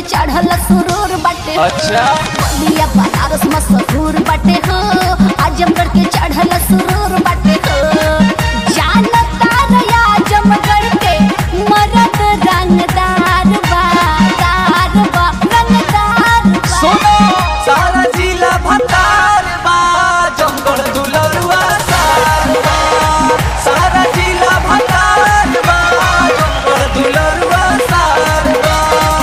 चढ़ल सुरूर बाटे अच्छा बलिया बनारस मशहूर बाटे हो आजमगढ़ के चढ़ल सुरूर बाटे हो जानता रे आजमगढ़ के मरद रंगदार बा दार बा रंगदार बा सुनो सारा जिला भतार बा जंगल दुलरुआ सार बा सारा जिला भतार बा जंगल दुलरुआ सार बा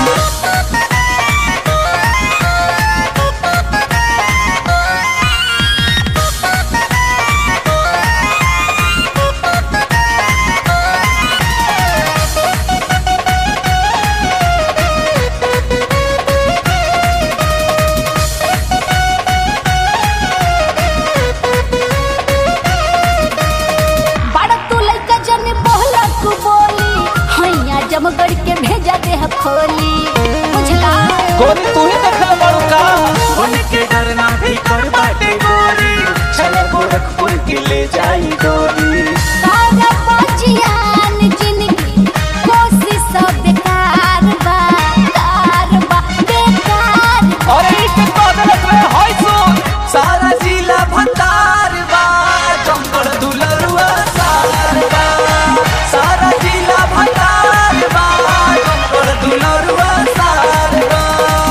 बड़ा तू लइका जन बोला तू बोली हैया जमगढ़ के भेजा दे ह खोली बुझला गोरी तू ही देखल बड़ू का उनके डरना भी कर बाटे गोरी चले गोरखपुर के ले जाई गोरी सारा बचियान जिंदगी कोशिश सब बेकार बा कार बा बेकार बा। अरे इसके बदलत रे होय सुन सारा जिला भतार बा जंगल दुलरुआ सार बा सारा जिला भतार बा जंगल दुलरुआ सार बा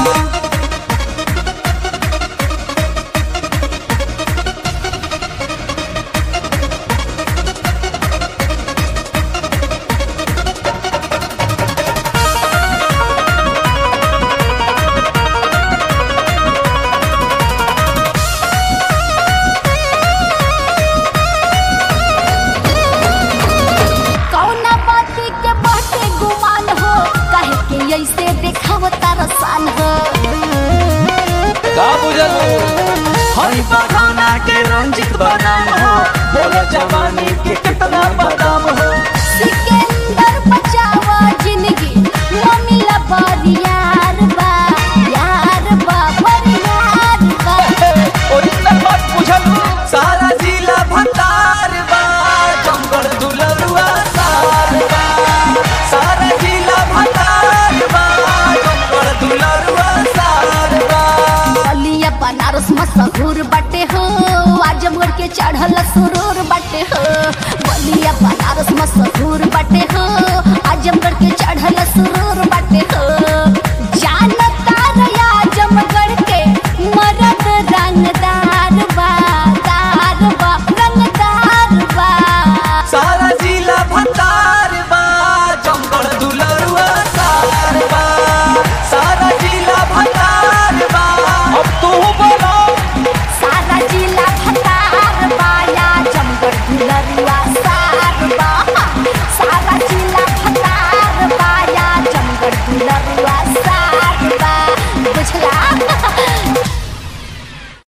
कौना बाती के बाटे गुमान हो काहे के ऐसे देखावता रसान हो का बुझल हई बगाना के रंजित बनाम हो बोला जवानी के कितना बदाम हो सिकंदर बचावा जिंदगी ममिला बड़ी यार बा यार बा बड़ी यार बा ओरिजिनल बात बुझल सारा जिला भतार बा जंगल दुलरुआ सार बा सारा जिला भतार बा जंगल दुलरुआ सार बा बलिया बनारस मशहूर बाटे हो आजमगढ़ के चढ़ल सुरूर बाटे हो बलिया बनारस मशहूर